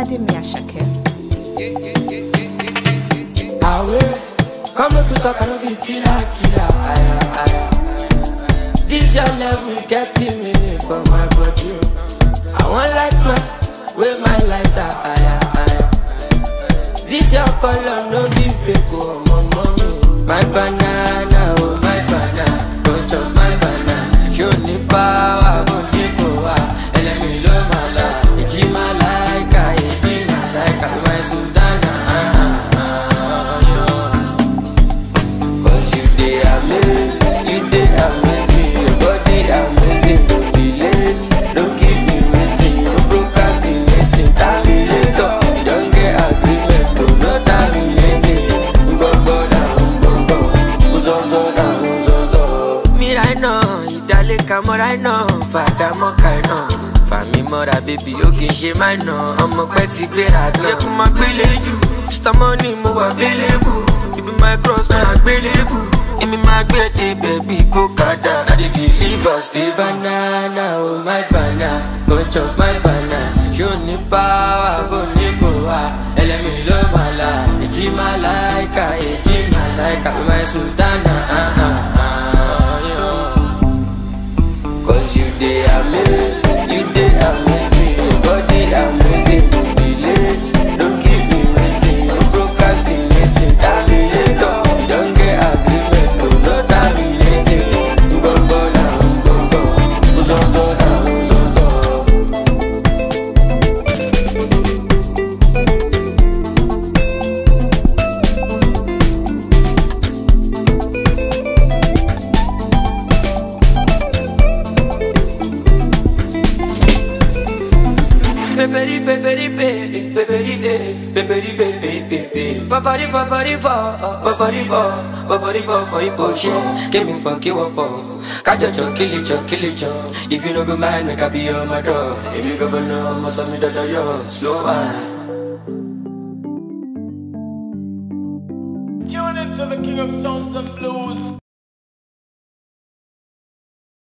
Vladimir Shakir. Away, come make we talk, I no be killer, killer. Aya, aya. This your level getting me for my body. oh. I want light man, with my lighter. Aya, aya. This your color no be fake, oh my mommy. My banana, oh my banana, don't chop my banana. Show me power, but you go out. And let me love my life. It's my like, it's my like, my Sudana. Ah, ah, ah, yeah. Cause you dey amaze, you dey amaze me Your body amazing, don't be late Don't keep me waiting, no procrastinating Terminator, you don't get agreement No, no terminating Gbogbo na gbogbo, uzozo na uzozo Mi right now, ìdálé ka mọ́ right now Fàdà mọ́ ka iná Fàmí mọ́ra bébí ó kì í ṣe máa ná Ọmọ pẹ́ ti gbéra gan Yẹ kó máa gbélé jù Mr. Money mo wà available Ibi my cross my àgbélébù Èmi máa gbé dé bẹ̀bí kó kàdá I dey deliver stay banana oh my banana Go chop my banana Ṣó ní power bó ní kò wá Ẹlẹ́mi ló máa la Èjì máa láìka èjì máa láìka My sultana ah ah ah yeah. Cause you dey amaze, you dey amaze me Your body amazing, don't be late Don't keep me waiting, no procrastinating Terminator, you don't get agreement No, no terminating Gbogbo na gbogbo, uzozo na uzozo Peperi peperi pe, peperi de, peperi pe pe pe pe. Fafari fafari fa, fafari fa, fafari fa for emotion. Give me for give for. Kajo cho kill it cho kill it cho. If you no go mind, make I be on my door. If you go no, must have me da da yo. Slow man. Tune into the King of Sounds and Blues.